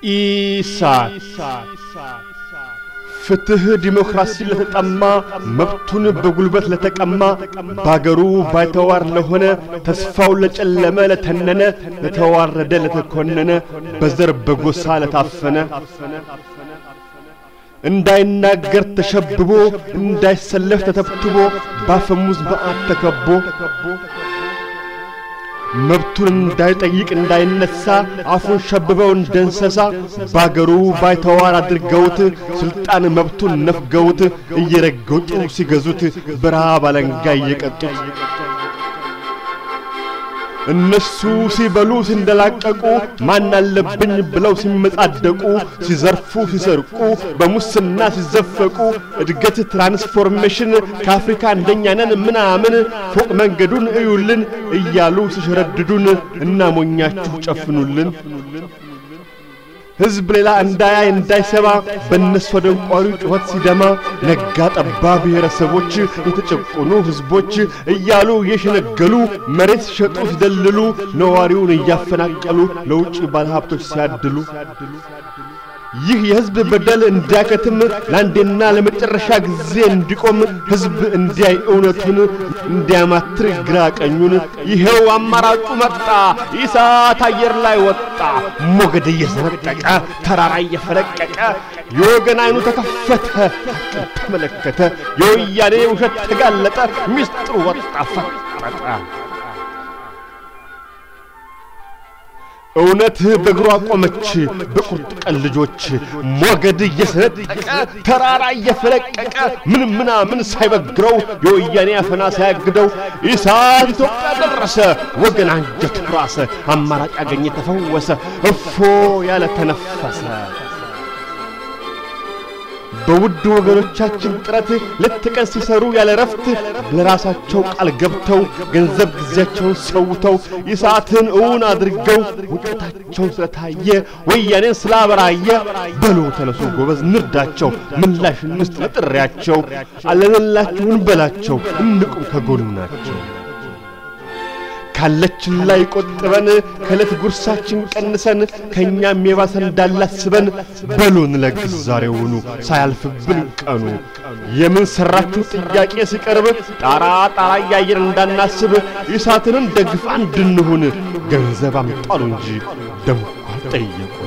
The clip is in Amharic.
ኢሳት ፍትህ ዲሞክራሲ ለተጠማ መብቱን በጉልበት ለተቀማ በአገሩ ባይተዋር ለሆነ ተስፋው ለጨለመ ለተነነ ለተዋረደ ለተኮነነ በዘር በጎሳ ለታፈነ እንዳይናገር ተሸብቦ እንዳይሰለፍ ተተብትቦ ባፈሙዝ መዓት ተከቦ መብቱን እንዳይጠይቅ እንዳይነሳ አፉን ሸብበው እንደ እንስሳ ባገሩ ባይተዋር አድርገውት ስልጣን መብቱን ነፍገውት እየረገጡ ሲገዙት በረሃብ አለንጋ እየቀጡት እነሱ ሲበሉ ሲንደላቀቁ ማን አለብኝ ብለው ሲመጻደቁ ሲዘርፉ ሲሰርቁ በሙስና ሲዘፈቁ እድገት ትራንስፎርሜሽን ከአፍሪካ አንደኛ ነን ምናምን ፎቅ መንገዱን እዩልን እያሉ ሲሸረድዱን እናሞኛችሁ ጨፍኑልን ሕዝብ ሌላ እንዳያይ እንዳይሰማ በእነሱ ደንቋሪ ጩኸት ሲደማ ነጋ ጠባ ብሔረሰቦች የተጨቆኑ ሕዝቦች እያሉ እየሸነገሉ መሬት ሲሸጡ ሲደልሉ ነዋሪውን እያፈናቀሉ ለውጭ ባለሀብቶች ሲያድሉ ይህ የሕዝብ በደል እንዲያከትም ለአንዴና ለመጨረሻ ጊዜ እንዲቆም ሕዝብ እንዲያይ እውነቱን እንዲያማትር ግራ ቀኙን ይኸው አማራጩ መጣ። ኢሳት አየር ላይ ወጣ። ሞገድ እየሰነጠቀ ተራራ እየፈለቀቀ የወገን አይኑ ተከፈተ፣ ተመለከተ። የወያኔ ውሸት ተጋለጠ፣ ሚስጥሩ ወጣ ፈጠጠ። እውነት በእግሯ ቆመች በቁርጥ ቀን ልጆች ሞገድ እየሰነጠቀ ተራራ እየፈለቀቀ ምን ምናምን ሳይበግረው የወያኔ አፈና ሳያግደው ኢሳት ኢትዮጵያ ደረሰ። ወገን አንጀት ራሰ። አማራጭ አገኘ ተፈወሰ። እፎ ያለ ተነፈሰ። በውድ ወገኖቻችን ጥረት ሌት ቀን ሲሰሩ ያለ ረፍት ለራሳቸው ቃል ገብተው ገንዘብ ጊዜያቸውን ሰውተው ኢሳትን እውን አድርገው ውጤታቸውን ስለታየ ወያኔን ስላበራየ በሎ ተነሱ ጎበዝ ንርዳቸው፣ ምላሽ እንስጥ ለጥሪያቸው፣ አለንላችሁን በላቸው፣ እንቁም ከጎናቸው። ካለችን ላይ ቆጥበን ከዕለት ጉርሳችን ቀንሰን ከእኛም የባሰ እንዳላስበን በሉን ለግስ ዛሬውኑ ሳያልፍብን ቀኑ የምን ሠራችሁ ጥያቄ ሲቀርብ ጣራ ጣራ እያየን እንዳናስብ ኢሳትንም ደግፍ እንድንሁን ገንዘብ አምጣሉ እንጂ ደንኳ ጠየቁ